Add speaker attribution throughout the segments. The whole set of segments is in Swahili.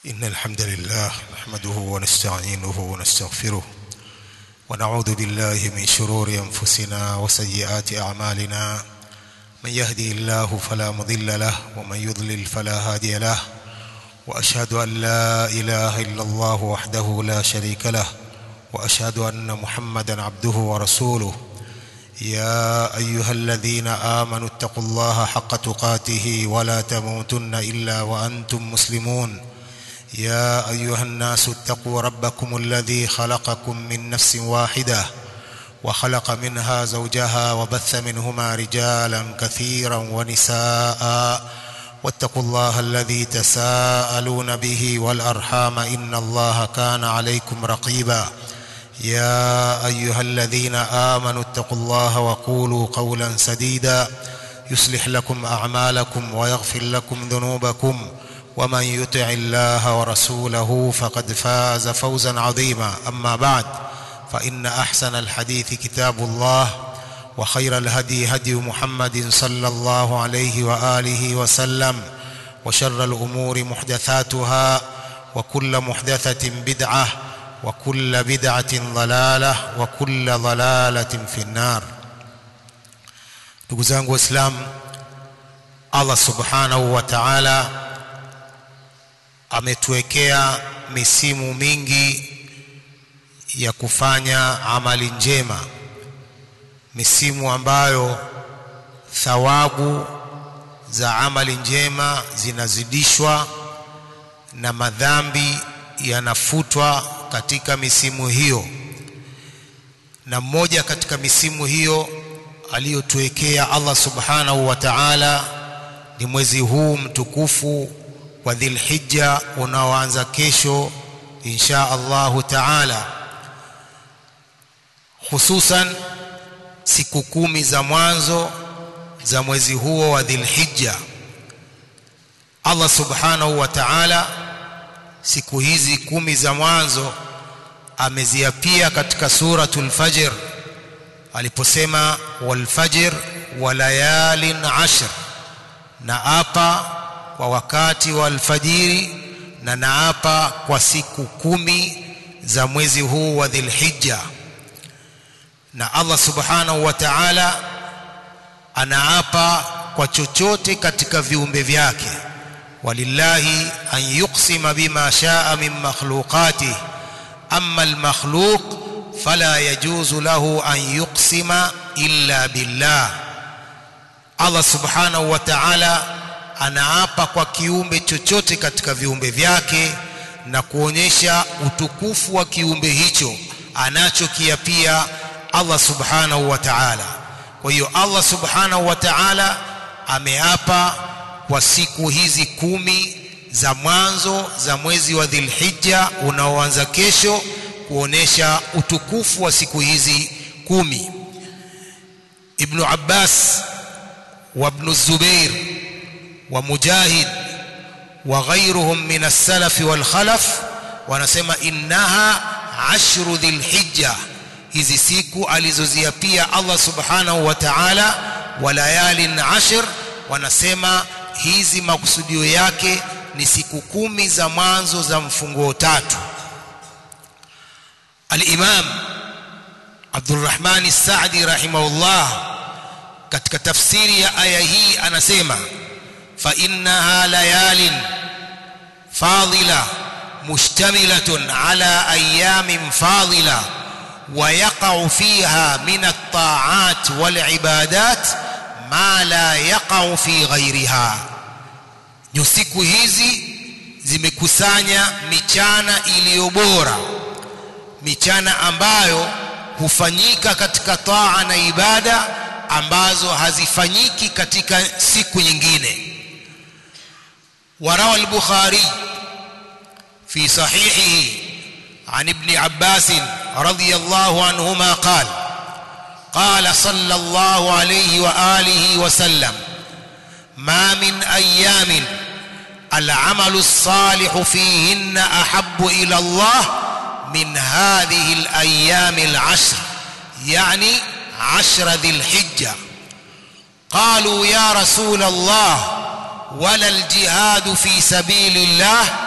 Speaker 1: إن الحمد لله نحمده ونستعينه ونستغفره ونعوذ بالله من شرور أنفسنا وسيئات أعمالنا من يهدي الله فلا مضل له ومن يضلل فلا هادي له وأشهد أن لا إله إلا الله وحده لا شريك له وأشهد أن محمدا عبده ورسوله يا أيها الذين آمنوا اتقوا الله حق تقاته ولا تموتن إلا وأنتم مسلمون يا أيها الناس اتقوا ربكم الذي خلقكم من نفس واحدة وخلق منها زوجها وبث منهما رجالا كثيرا ونساء واتقوا الله الذي تساءلون به والأرحام إن الله كان عليكم رقيبا يا أيها الذين آمنوا اتقوا الله وقولوا قولا سديدا يصلح لكم أعمالكم ويغفر لكم ذنوبكم ومن يطع الله ورسوله فقد فاز فوزا عظيما أما بعد فإن أحسن الحديث كتاب الله وخير الهدي هدي محمد صلى الله عليه وآله وسلم وشر الأمور محدثاتها وكل محدثة بدعة وكل بدعة ضلالة وكل ضلالة في النار ndugu zangu waislamu allah subhanahu wa taala ametuwekea misimu mingi ya kufanya amali njema misimu ambayo thawabu za amali njema zinazidishwa na madhambi yanafutwa katika misimu hiyo na mmoja katika misimu hiyo aliyotuwekea Allah subhanahu wa ta'ala ni mwezi huu mtukufu wa Dhilhijja unaoanza kesho insha Allahu ta'ala hususan siku kumi za mwanzo za mwezi huo wa Dhilhijja Allah subhanahu wa ta'ala siku hizi kumi za mwanzo ameziapia katika suratul fajr aliposema wal fajr wa layalin ashr na apa kwa wakati wa alfajiri na naapa kwa siku kumi za mwezi huu wa dhilhijja na Allah subhanahu wa ta'ala anaapa kwa chochote katika viumbe vyake walillahi an yuqsima bima shaa min makhluqatihi amma almakhluq fala yajuzu lahu an yuqsima illa billah Allah subhanahu wa ta'ala anaapa kwa kiumbe chochote katika viumbe vyake na kuonyesha utukufu wa kiumbe hicho anachokiapia Allah subhanahu wa ta'ala kwa hiyo Allah subhanahu wa ta'ala ameapa kwa siku hizi kumi za mwanzo za mwezi wa Dhilhijja unaoanza kesho kuonesha utukufu wa siku hizi kumi Ibn Abbas wa Ibn Zubair wa Mujahid wa ghayruhum min as-salaf wal khalaf wanasema innaha ashru dhilhijja hizi siku alizoziapia Allah subhanahu wa ta'ala wa layalin ashr wanasema hizi makusudio yake ni siku kumi za mwanzo za mfunguo tatu al-Imam Abdurrahman As-Sa'di rahimahullah katika tafsiri ya aya hii anasema fa innaha layalin fadila mushtamilatun ala ayamin fadila ويقع فيها من الطاعات والعبادات ما لا يقع في غيرها siku hizi zimekusanya michana iliyo bora michana ambayo hufanyika katika taa na ibada ambazo hazifanyiki katika siku nyingine warawa al-bukhari fi sahihihi عن ابن عباس رضي الله عنهما قال قال صلى الله عليه واله وسلم ما من ايام العمل الصالح فيهن احب الى الله من هذه الايام العشر يعني عشر ذي الحجه قالوا يا رسول الله ولا الجهاد في سبيل الله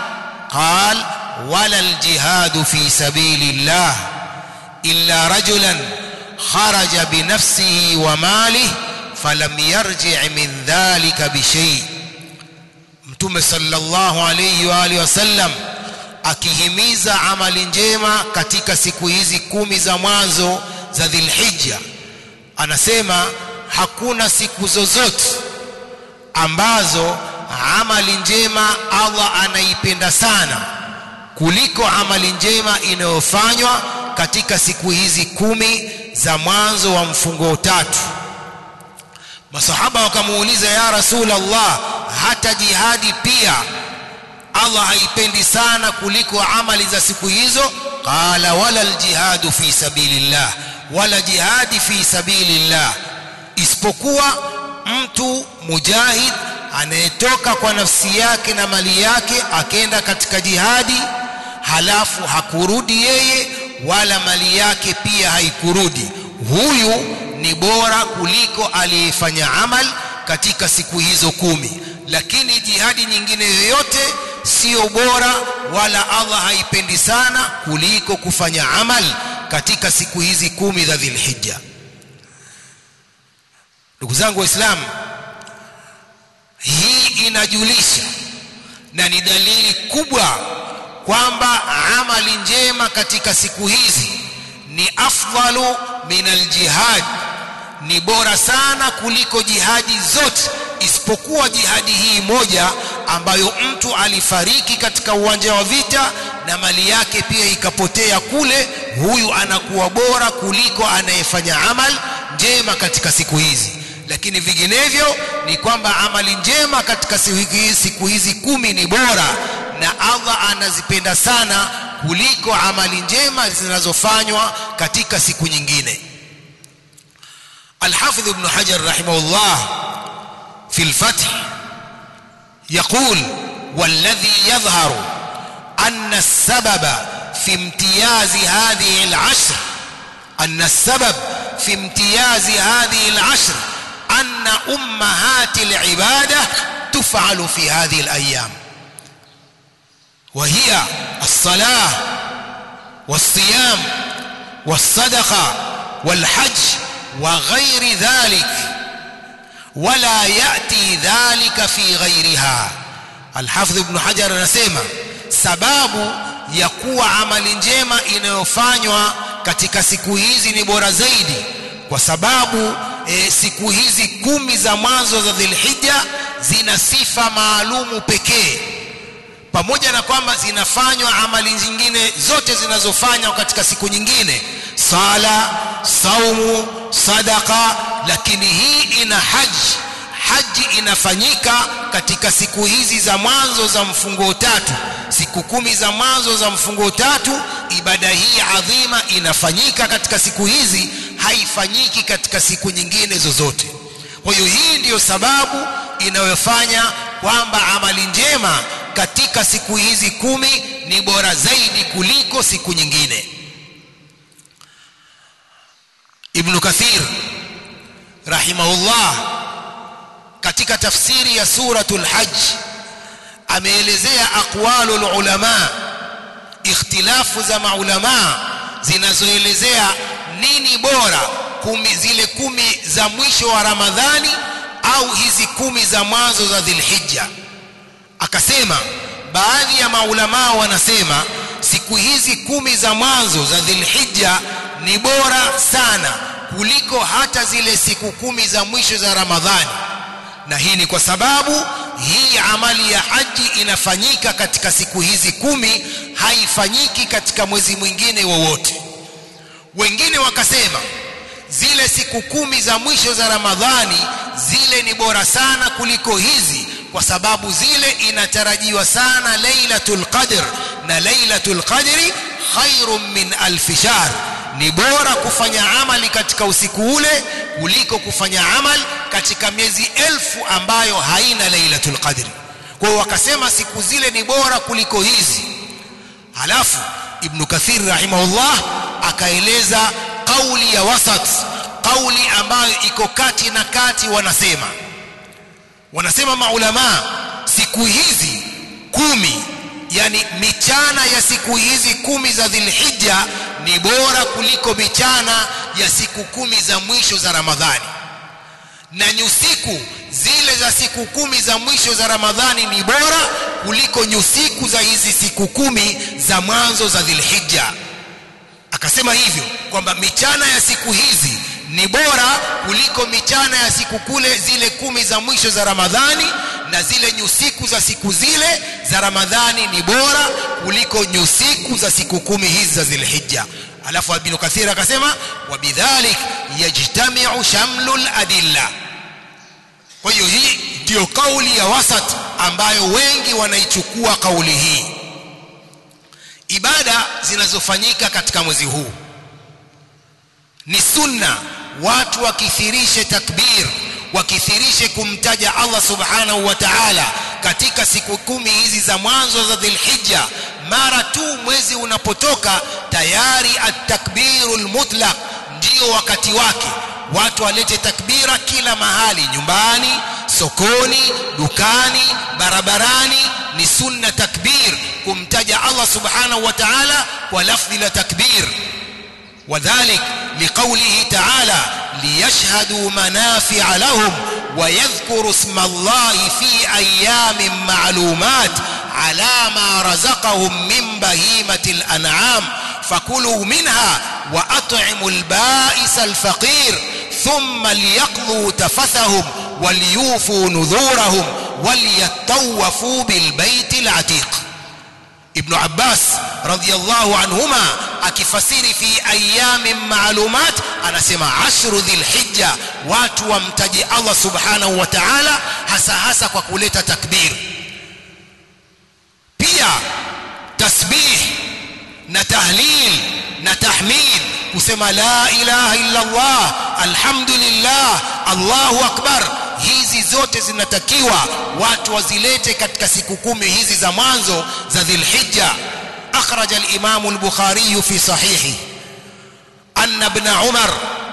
Speaker 1: قال ولا الجهاد في سبيل الله إلا رجلا خرج بنفسه وماله فلم يرجع من ذلك بشيء mtume sallallahu alayhi wa alihi wasallam akihimiza amali njema katika siku hizi kumi za mwanzo za Dhulhijja anasema hakuna siku zozote ambazo amali njema Allah anaipenda sana kuliko amali njema inayofanywa katika siku hizi kumi za mwanzo wa mfungo tatu masahaba wakamuuliza ya rasul Allah hata jihadi pia Allah haipendi sana kuliko amali za siku hizo qala wala aljihadu fi sabilillah wala jihadi fi sabilillah isipokuwa mtu mujahid anayetoka kwa nafsi yake na mali yake akenda katika jihadi halafu hakurudi yeye wala mali yake pia haikurudi huyu ni bora kuliko aliyefanya amal katika siku hizo kumi lakini jihadi nyingine yoyote sio bora wala Allah haipendi sana kuliko kufanya amal katika siku hizi kumi za Dhulhijja ndugu zangu waislamu hii inajulisha na ni dalili kubwa kwamba amali njema katika siku hizi ni afdalu min aljihad ni bora sana kuliko jihadi zote isipokuwa jihadi hii moja ambayo mtu alifariki katika uwanja wa vita na mali yake pia ikapotea kule huyu anakuwa bora kuliko anayefanya amal njema katika siku hizi lakini vinginevyo ni kwamba amali njema katika siku hizi kumi ni bora na Allah anazipenda sana kuliko amali njema zinazofanywa katika siku nyingine الحافظ ابن حجر رحمه الله في الفتح يقول والذي يظهر أن السبب في امتياز هذه العشر أن السبب في امتياز هذه العشر أن أمهات العبادة تفعل في هذه الأيام وهي الصلاة والصيام والصدقة والحج وغير ذلك ولا يأتي ذلك في غيرها الحافظ ابن حجر anasema sababu ya kuwa amali njema inayofanywa katika siku hizi ni bora zaidi kwa sababu e, siku hizi kumi za mwanzo za Dhulhijja zina sifa maalumu pekee pamoja na kwamba zinafanywa amali zingine zote zinazofanywa katika siku nyingine sala saumu sadaka lakini hii ina haji haji inafanyika katika siku hizi za mwanzo za mfungo tatu siku kumi za mwanzo za mfungo tatu ibada hii adhima inafanyika katika siku hizi haifanyiki katika siku nyingine zozote kwa hiyo hii ndiyo sababu inayofanya kwamba amali njema katika siku hizi kumi ni bora zaidi kuliko siku nyingine Ibn Kathir rahimahullah katika tafsiri ya suratul hajj ameelezea aqwalul ulama ikhtilafu za maulama zinazoelezea nini bora kumi zile kumi za mwisho wa Ramadhani au hizi kumi za mwanzo za Dhulhijja akasema baadhi ya maulama wanasema siku hizi kumi za mwanzo za Dhulhijja ni bora sana kuliko hata zile siku kumi za mwisho za Ramadhani na hii ni kwa sababu hii amali ya haji inafanyika katika siku hizi kumi haifanyiki katika mwezi mwingine wowote wengine wakasema zile siku kumi za mwisho za Ramadhani zile ni bora sana kuliko hizi kwa sababu zile inatarajiwa sana Lailatul Qadr na Lailatul Qadri khairun min alf shahr ni bora kufanya amali katika usiku ule kuliko kufanya amal katika miezi elfu ambayo haina Lailatul Qadri kwa hiyo wakasema siku zile ni bora kuliko hizi halafu Ibn Kathir rahimahullah akaeleza kauli ya wasat kauli ambayo iko kati na kati wanasema wanasema maulama siku hizi kumi yani michana ya siku hizi kumi za dhilhija ni bora kuliko michana ya siku kumi za mwisho za ramadhani na nyusiku zile za siku kumi za mwisho za ramadhani ni bora kuliko nyusiku za hizi siku kumi za mwanzo za dhilhija akasema hivyo kwamba michana ya siku hizi ni bora kuliko michana ya siku kule zile kumi za mwisho za ramadhani na zile nyusiku za siku zile za ramadhani ni bora kuliko nyusiku za siku kumi hizi za dhilhija alafu ibn kathir akasema wabidhalik yajtamiu shamlu ladilla kwa hiyo hii ndiyo kauli ya wasat ambayo wengi wanaichukua kauli hii ibada zinazofanyika katika mwezi huu ni sunna watu wakithirishe takbir wakithirishe kumtaja Allah subhanahu wa ta'ala katika siku kumi hizi za mwanzo za Dhulhijja mara tu mwezi unapotoka tayari at-takbirul mutlaq ndio wakati wake watu walete takbira kila mahali nyumbani sokoni dukani barabarani ni sunna takbir kumtaja Allah subhanahu wa ta'ala kwa lafdhi la takbir وذلك لقوله تعالى ليشهدوا منافع لهم ويذكروا اسم الله في أيام معلومات على ما رزقهم من بهيمة الأنعام فكلوا منها وأطعموا البائس الفقير ثم ليقضوا تفثهم وليوفوا نذورهم وليطوفوا بالبيت العتيق ابن عباس رضي الله عنهما akifasiri fi ayamin maalumat anasema ashru dhilhijja watu wamtaji Allah subhanahu wa ta'ala hasa hasa kwa kuleta takbir pia tasbih na tahlil na tahmid kusema la ilaha illa Allah alhamdulillah Allahu akbar hizi zote zinatakiwa watu wazilete katika siku kumi hizi za mwanzo za dhilhijja أخرج الإمام البخاري في صحيحه أن ابن عمر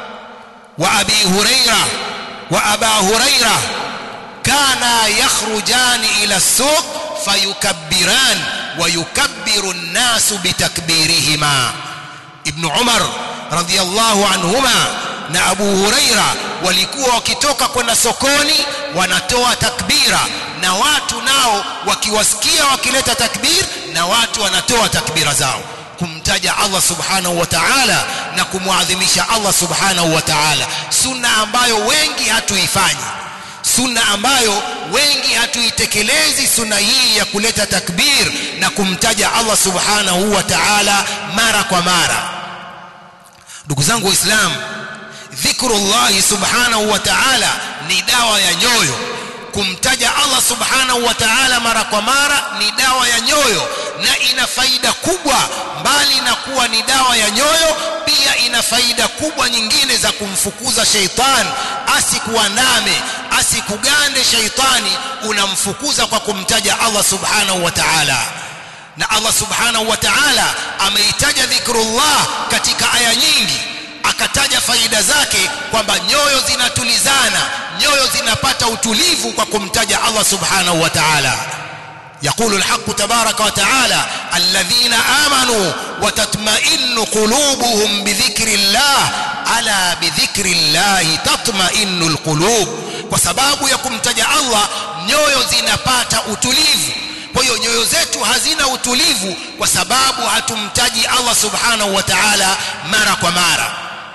Speaker 1: وأبي هريرة وأبا هريرة كانا يخرجان إلى السوق فيكبران ويكبر الناس بتكبيرهما ابن عمر رضي الله عنهما na Abu Huraira walikuwa wakitoka kwenda sokoni wanatoa takbira na watu nao wakiwasikia wakileta takbir na watu wanatoa takbira zao kumtaja Allah subhanahu wa ta'ala na kumwadhimisha Allah subhanahu wa ta'ala sunna ambayo wengi hatuifanyi sunna ambayo wengi hatuitekelezi sunna hii ya kuleta takbir na kumtaja Allah subhanahu wa ta'ala mara kwa mara ndugu zangu waislamu dhikrullahi subhanahu wa ta'ala ni dawa ya nyoyo kumtaja Allah subhanahu wa ta'ala mara kwa mara ni dawa ya nyoyo na ina faida kubwa mbali na kuwa ni dawa ya nyoyo pia ina faida kubwa nyingine za kumfukuza sheitan asikuandame asikugande sheitani unamfukuza kwa kumtaja Allah subhanahu wa ta'ala na Allah subhanahu wa ta'ala ameitaja dhikrullah katika aya nyingi akataja faida zake kwamba nyoyo zinatulizana nyoyo zinapata utulivu kwa kumtaja Allah subhanahu wa ta'ala يقول الحق تبارك وتعالى الذين آمنوا وتطمئن قلوبهم بذكر الله ألا بذكر الله تطمئن القلوب وسباب يكم تجا الله nyoyo zinapata utulivu kwa hiyo nyoyo zetu hazina utulivu kwa sababu hatumtaji Allah subhanahu wa ta'ala mara kwa mara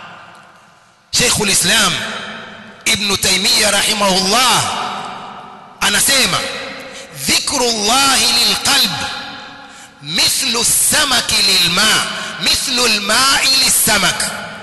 Speaker 1: Sheikh ulislam Ibn Taymiyyah rahimahullah anasema dhikrullahi lilqalb mithlu samaki lilma mithlu alma'i lisamak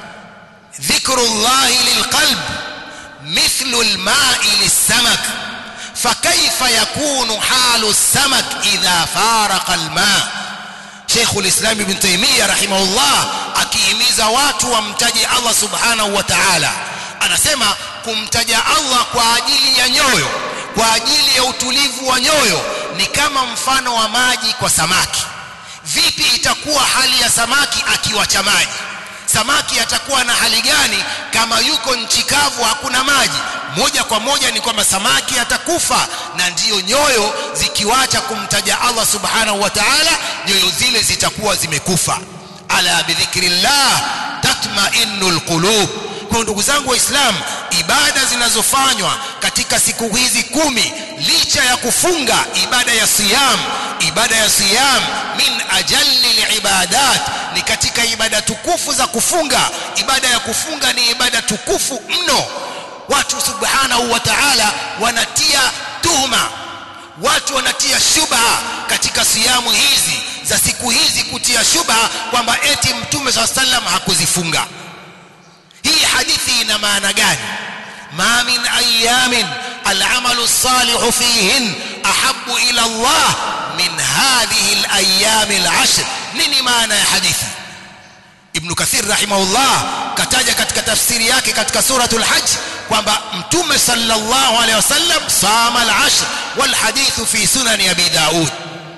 Speaker 1: dhikrullahi lilqalb mithlu alma'i lisamak فكيف يكون حال السمك إذا فارق الماء شيخ الإسلام ابن تيمية رحمه الله akihimiza watu wamtaje Allah subhanahu wa ta'ala anasema kumtaja Allah kwa ajili ya nyoyo kwa ajili ya utulivu wa nyoyo ni kama mfano wa maji kwa samaki vipi itakuwa hali ya samaki akiwacha maji samaki atakuwa na hali gani kama yuko nchi kavu hakuna maji moja kwa moja ni kwamba samaki atakufa na ndiyo nyoyo zikiwacha kumtaja Allah subhanahu wa ta'ala nyoyo zile zitakuwa zimekufa ala bidhikrillah tatma'innul qulub kwa ndugu zangu waislamu ibada zinazofanywa katika siku hizi kumi licha ya kufunga ibada ya siyam ibada ya siyam min ajalli libadat ni katika ibada tukufu za kufunga ibada ya kufunga ni ibada tukufu mno watu subhanahu wa ta'ala wanatia tuhma watu wanatia shubha katika siyamu hizi za siku hizi kutia shubha kwamba eti mtume swalla sallam hakuzifunga hii hadithi ina maana gani ma min ayamin العمل الصالح فيهن أحب إلى الله من هذه الأيام العشر nini maana ya hadithi Ibn Kathir rahimahullah kataja katika tafsiri yake katika suratul hajj kwamba mtume sallallahu alaihi wasallam sama al-ashr wal hadithu fi sunan abi daud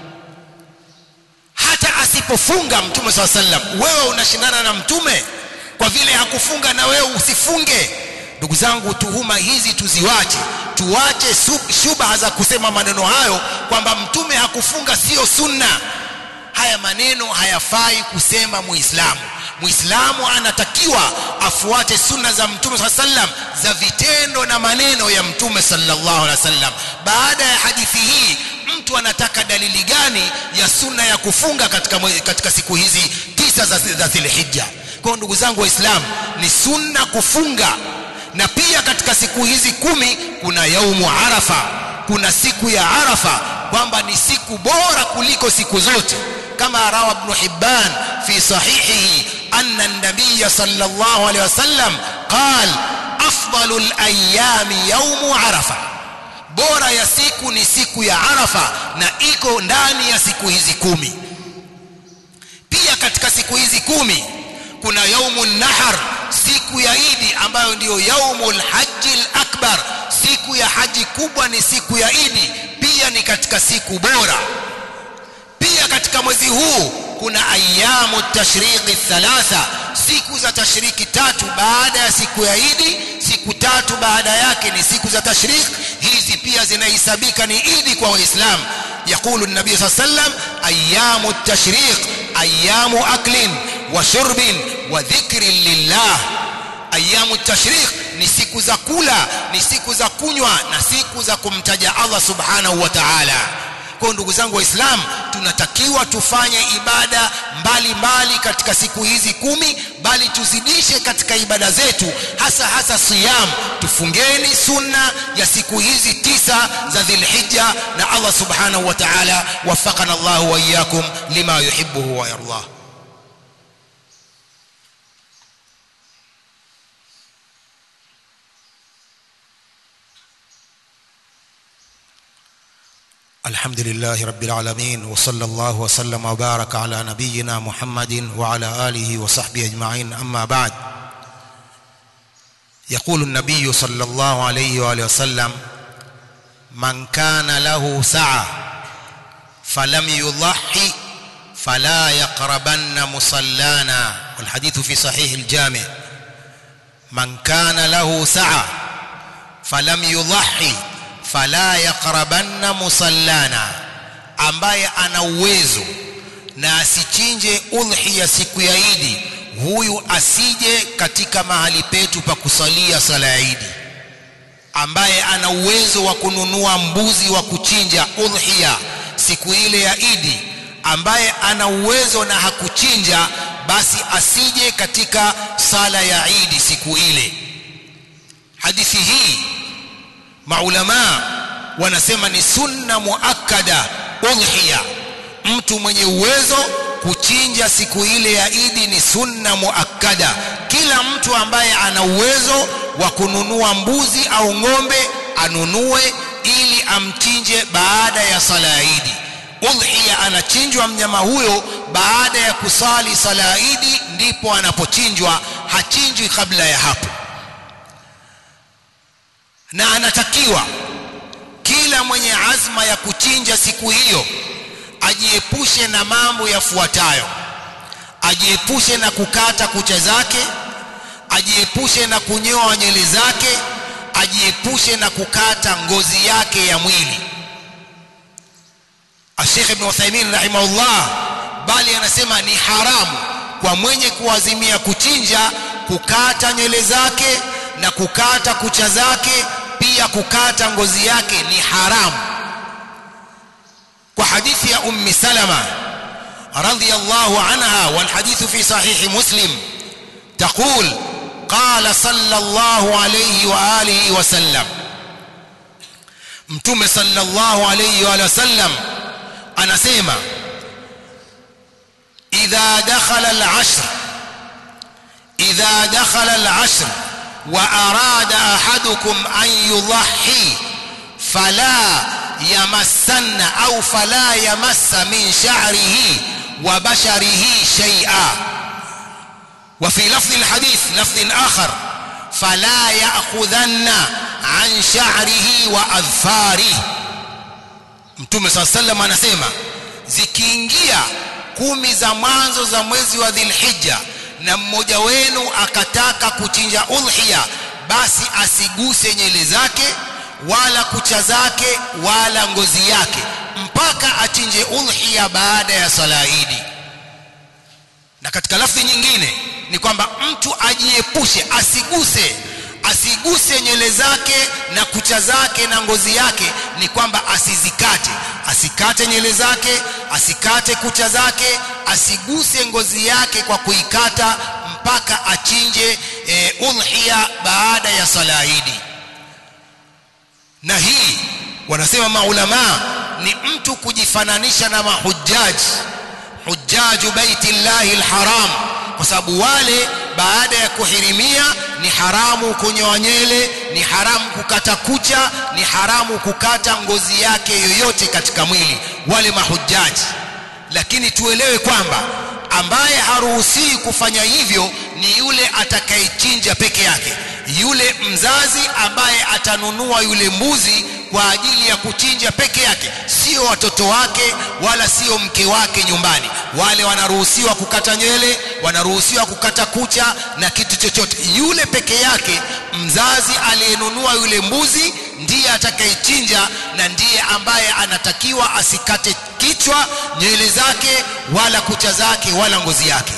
Speaker 1: hata asipofunga mtume sallallahu alaihi wasallam wewe unashindana na mtume kwa vile hakufunga na wewe usifunge ndugu zangu tuhuma hizi tuziwache tuwache shubha za kusema maneno hayo kwamba mtume hakufunga sio sunna haya maneno hayafai kusema muislamu muislamu anatakiwa afuate sunna za mtume saa sallam za vitendo na maneno ya mtume sallallahu alaihi wasallam baada ya hadithi hii mtu anataka dalili gani ya sunna ya kufunga katika, katika siku hizi tisa za, za dhilhijja kwa ndugu zangu waislamu ni sunna kufunga na pia katika siku hizi kumi kuna yaumu arafa kuna siku ya arafa kwamba ni siku bora kuliko siku zote kama rawa ibn hibban fi sahihihi anna an-nabiy sallallahu alayhi wasallam qal afdalu al-ayami yaumu arafa bora ya siku ni siku ya arafa na iko ndani ya siku hizi kumi pia katika siku hizi kumi kuna yaumun nahar siku ya idi ambayo ndiyo yaumul hajji akbar siku ya haji kubwa ni siku ya idi pia ni katika siku bora pia katika mwezi huu kuna ayamu tashriqi thalatha siku za tashriki tatu baada ya siku ya idi siku tatu baada yake ni siku za tashriq hizi pia zinahesabika ni idi kwa waislamu يقول النبي صلى الله عليه وسلم أيام التشريق أيام أكل وشرب وذكر لله أيام التشريق ni siku za kula ni siku za kunywa na siku za kumtaja Allah subhanahu wa ta'ala kwa ndugu zangu waislamu tunatakiwa tufanye ibada mbalimbali mbali katika siku hizi kumi bali tuzidishe katika ibada zetu hasa hasa siyam tufungeni sunna ya siku hizi tisa za dhilhijja na Allah subhanahu wa ta'ala wafaqana Allah wa iyyakum lima yuhibbuhu wa yardah الحمد لله رب العالمين وصلى الله وسلم وبارك على نبينا محمد وعلى آله وصحبه أجمعين أما بعد يقول النبي صلى الله عليه وآله وسلم من كان له سعة فلم يضحي فلا يقربن مصلانا والحديث في صحيح الجامع من كان له سعة فلم يضحي fala yaqrabanna musallana ambaye ana uwezo na asichinje udhiya siku ya Idi huyu asije katika mahali petu pa kusalia sala ya Idi ambaye ana uwezo wa kununua mbuzi wa kuchinja udhiya siku ile ya Idi ambaye ana uwezo na hakuchinja basi asije katika sala ya Idi siku ile hadithi hii maulama wanasema ni sunna muakkada udhiya mtu mwenye uwezo kuchinja siku ile ya Idi ni sunna muakkada kila mtu ambaye ana uwezo wa kununua mbuzi au ng'ombe anunue ili amchinje baada ya sala ya Idi udhiya anachinjwa mnyama huyo baada ya kusali sala ya Idi ndipo anapochinjwa hachinjwi kabla ya hapo na anatakiwa kila mwenye azma ya kuchinja siku hiyo ajiepushe na mambo yafuatayo ajiepushe na kukata kucha zake ajiepushe na kunyoa nywele zake ajiepushe na kukata ngozi yake ya mwili Sheikh Ibn Uthaymeen rahimahullah bali anasema ni haramu kwa mwenye kuazimia kuchinja kukata nywele zake na kukata kucha zake pia kukata ngozi yake ni haramu kwa hadithi ya ummi salama radhiyallahu anha wal hadithu fi sahih muslim تقول قال صلى الله عليه واله وسلم mtume sallallahu alayhi wa sallam anasema idha dakhala al-ashr idha dakhala al-ashr wa arada ahadukum an yudhhi fala yamassanna au fala yamassa min sha'rihi wa basharihi shay'a وفي لفظ الحديث لفظ آخر فلا يأخذن عن شعره وأظفاره Mtume صلى الله عليه وسلم anasema zikiingia kumi za mwanzo za mwezi wa Dhulhijja na mmoja wenu akataka kuchinja udhiya basi asiguse nywele zake wala kucha zake wala ngozi yake mpaka achinje udhiya baada ya sala Idi na katika lafzi nyingine ni kwamba mtu ajiepushe asiguse asiguse nywele zake na kucha zake na ngozi yake ni kwamba asizikate asikate nywele zake asikate kucha zake asiguse ngozi yake kwa kuikata mpaka achinje e, udhiya baada ya sala idi na hii wanasema maulama ni mtu kujifananisha na mahujaji hujjaju baiti llahi alharam kwa sababu wale baada ya kuhirimia ni haramu kunyoa nywele ni haramu kukata kucha ni haramu kukata ngozi yake yoyote katika mwili wale mahujaji lakini tuelewe kwamba ambaye haruhusiwi kufanya hivyo ni yule atakayechinja peke yake yule mzazi ambaye atanunua yule mbuzi kwa ajili ya kuchinja peke yake sio watoto wake wala sio mke wake nyumbani wale wanaruhusiwa kukata nywele wanaruhusiwa kukata kucha na kitu chochote yule peke yake mzazi aliyenunua yule mbuzi ndiye atakayechinja na ndiye ambaye anatakiwa asikate kichwa nywele zake wala kucha zake wala ngozi yake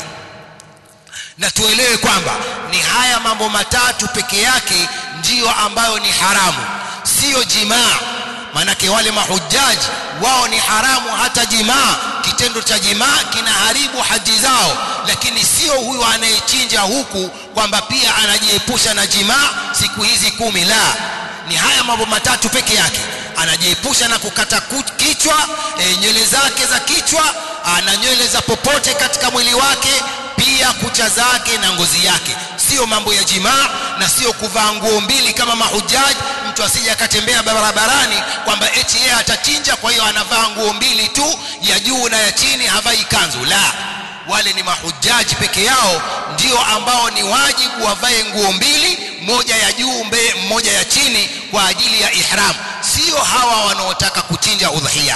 Speaker 1: na tuelewe kwamba ni haya mambo matatu peke yake ndiyo ambayo ni haramu sio jimaa manake wale mahujaji wao ni haramu hata jimaa kitendo cha jimaa kinaharibu haji zao lakini sio huyu anayechinja huku kwamba pia anajiepusha na jimaa siku hizi kumi la ni haya mambo matatu peke yake anajiepusha na kukata kichwa e, nywele zake za kichwa na nywele za popote katika mwili wake pia kucha zake na ngozi yake sio mambo ya jimaa na sio kuvaa nguo mbili kama mahujaji mtu asije akatembea barabarani kwamba eti yeye atachinja kwa hiyo anavaa nguo mbili tu ya juu na ya chini havai kanzu la wale ni mahujaji peke yao ndio ambao ni wajibu wavae nguo mbili moja ya juu mbe moja ya chini kwa ajili ya ihram sio hawa wanaotaka kuchinja udhiya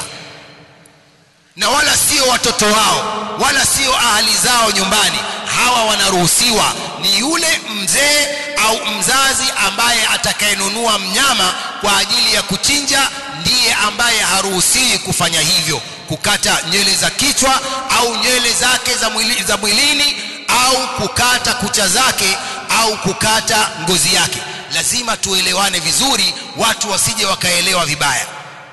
Speaker 1: na wala sio watoto wao wala sio ahali zao nyumbani hawa wanaruhusiwa ni yule mzee au mzazi ambaye atakayenunua mnyama kwa ajili ya kuchinja ndiye ambaye haruhusiwi kufanya hivyo kukata nywele za kichwa au nywele zake za, mwili, za mwilini au kukata kucha zake au kukata ngozi yake lazima tuelewane vizuri watu wasije wakaelewa vibaya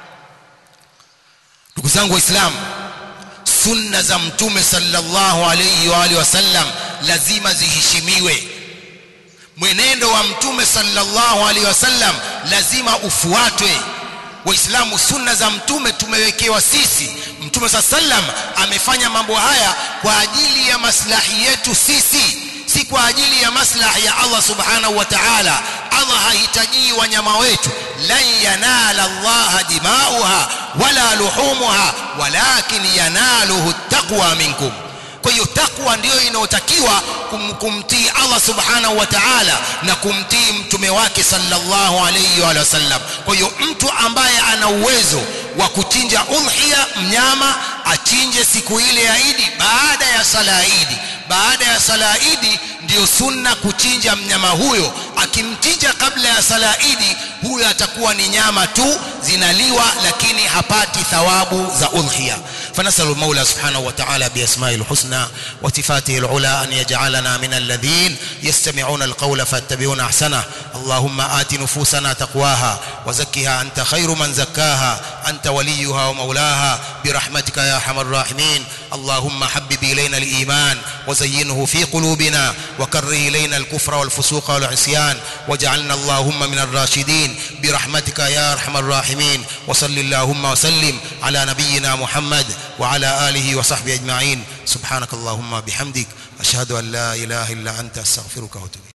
Speaker 1: ndugu zangu waislamu sunna za mtume sallallahu alayhi wa alihi wasallam lazima ziheshimiwe mwenendo wa mtume sallallahu alayhi wasallam lazima ufuatwe waislamu sunna za mtume tumewekewa sisi mtume sallam amefanya mambo haya kwa ajili ya maslahi yetu sisi si kwa ajili ya maslahi ya Allah subhanahu wa ta'ala Allah hahitaji wanyama wetu lan yanala Allah dimauha wala luhumuha walakin yanaluhu taqwa minkum kwa hiyo takwa ndiyo inayotakiwa kum, kumtii Allah subhanahu wa ta'ala na kumtii mtume wake sallallahu alayhi wa sallam kwa hiyo mtu ambaye ana uwezo wa kuchinja udhiya mnyama achinje siku ile ya Idi baada ya sala ya Idi baada ya sala ya Idi ndiyo sunna kuchinja mnyama huyo akimchinja kabla ya sala ya Idi huyo atakuwa ni nyama tu zinaliwa lakini hapati thawabu za udhiya فنسأل المولى سبحانه وتعالى بأسمائه الحسنى وصفاته العلى أن يجعلنا من الذين يستمعون القول فاتبعون أحسنه اللهم آت نفوسنا تقواها وزكها أنت خير من زكاها أنت وليها ومولاها برحمتك يا أرحم الراحمين اللهم حبب إلينا الإيمان وزينه في قلوبنا وكره إلينا الكفر والفسوق والعصيان واجعلنا اللهم من الراشدين برحمتك يا أرحم الراحمين وصل اللهم وسلم على نبينا محمد وعلى آله وصحبه أجمعين سبحانك اللهم بحمدك أشهد أن لا إله إلا أنت أستغفرك وأتوب